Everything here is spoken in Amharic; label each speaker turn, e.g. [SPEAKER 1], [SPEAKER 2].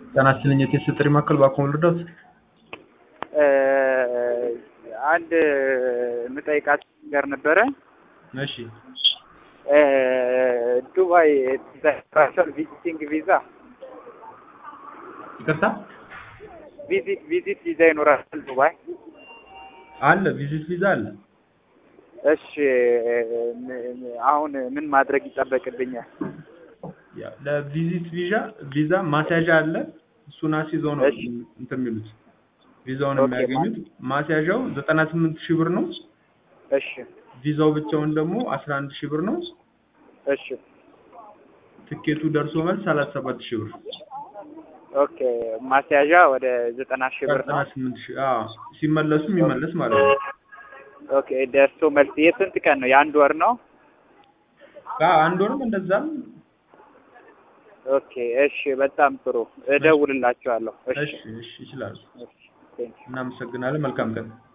[SPEAKER 1] ጤና ይስጥልኝ የቴስት ጥሪ ማዕከል ባክዎ ልርዳዎት?
[SPEAKER 2] አንድ የምጠይቃት ነገር ነበረ።
[SPEAKER 1] እሺ
[SPEAKER 2] ዱባይ ራሻል ቪዚቲንግ ቪዛ
[SPEAKER 1] ይቅርታ
[SPEAKER 2] ቪዚት ቪዚት ቪዛ ይኖራል ዱባይ?
[SPEAKER 1] አለ ቪዚት ቪዛ አለ።
[SPEAKER 2] እሺ አሁን ምን ማድረግ ይጠበቅብኛል?
[SPEAKER 1] ያ ለቪዚት ቪዛ ቪዛ ማስያዣ አለ። እሱን አስይዘው ነው
[SPEAKER 2] እሺ።
[SPEAKER 1] እንትን የሚሉት ቪዛውን
[SPEAKER 2] ኦኬ፣
[SPEAKER 1] የሚያገኙት። ማስያዣው ዘጠና ስምንት ሺህ ብር ነው።
[SPEAKER 2] እሺ
[SPEAKER 1] ቪዛው ብቻውን ደግሞ አስራ አንድ ሺህ ብር ነው።
[SPEAKER 2] እሺ
[SPEAKER 1] ትኬቱ ደርሶ መልስ ሰላሳ ሰባት ሺህ ብር
[SPEAKER 2] ኦኬ ማስያዣ ወደ ዘጠና ሺህ ብር
[SPEAKER 1] ዘጠና
[SPEAKER 2] ነው።
[SPEAKER 1] ስምንት ሺህ አዎ። ሲመለሱ የሚመለስ ማለት ነው።
[SPEAKER 2] ኦኬ ደርሶ መልስ የስንት ቀን ነው? የአንድ ወር ነው?
[SPEAKER 1] አዎ አንድ ወርም እንደዛም።
[SPEAKER 2] ኦኬ እሺ በጣም ጥሩ እደውልላችኋለሁ። እሺ
[SPEAKER 1] እሺ እሺ ይችላሉ።
[SPEAKER 2] እሺ ቴንክ
[SPEAKER 1] እናመሰግናለን። መልካም ቀን